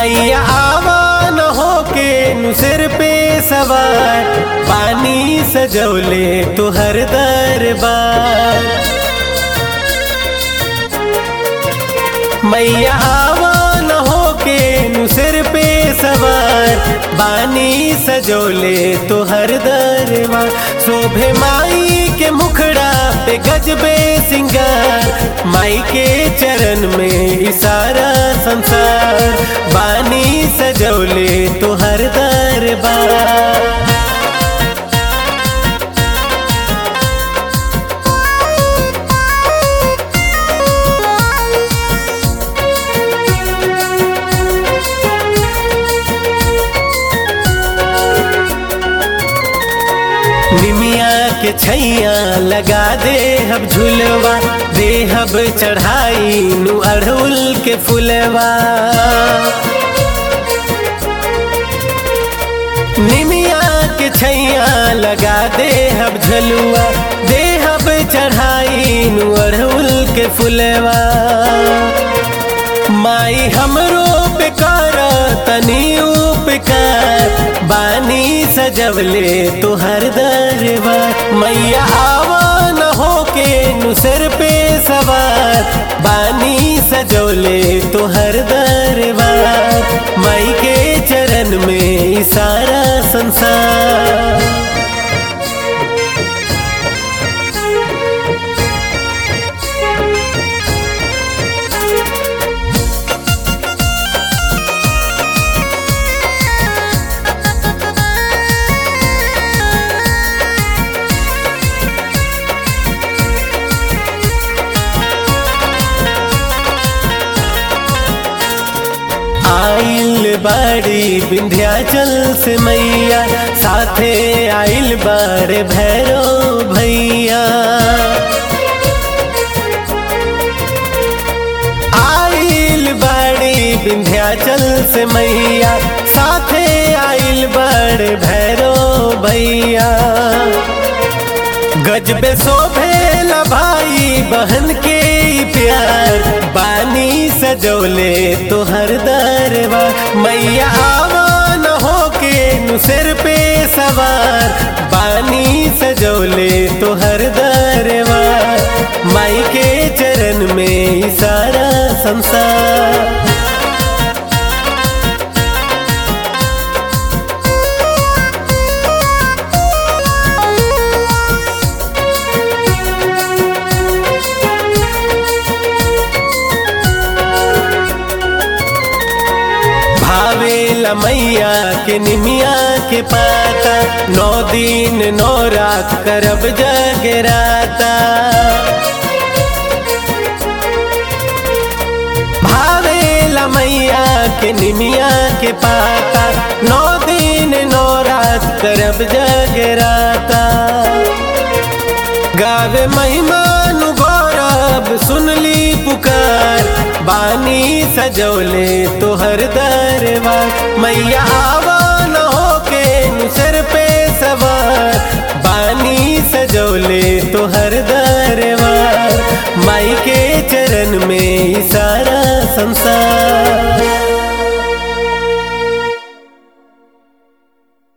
मैया आवा न हो के नु सिर पे सवार पानी सजौले तुहर दरबार मैया आवा न हो के नु सिर पे सवार बानी सजोले तो हर दरबार शोभे माई के मुखड़ा पे गजबे सिंगार माई के चरण में इसारा संसार बानी सजोले तो हर दरबार निमिया के छैया लगा दे हब झुलवा दे हब चढ़ाई नु अड़हुल के फुलवा निमिया के छैया लगा दे हब झलुआ दे हब चढ़ाई नु अड़हुल के फुलवा माई हमरो पे कर तनी उपकार बानी सजवले तुहर दरबार मैया आवा न हो के नु सिर पे सवार बानी सजौले तुहर दरबार माई के चरण में सारा संसार आइल बाड़ी विंध्याचल से मैया साथे आइल बाड़े भैरो भैया आइल बाड़ी विंध्याचल से मैया साथे आइल बाड़े भैरो भैया गजबे शोभे भाई बहन के प्यार बानी सजौले तुहर दरबार मैया आवा न हो के नु सिर पे सवार बानी सजौले तुहर दरबार माई के चरण में सारा संसार भावेला मैया के निमिया के पाता नौ दिन नौ रात करब जगराता भावेला मैया के निमिया के पाता नौ दिन नौ रात करब जगराता गावे महिमान गौरव सुनली पुकार बानी सजौले तुहर दरबार मैया आवा न हो के सिर पे सवार बानी सजौले तुहर दरबार माई के चरण में सारा संसार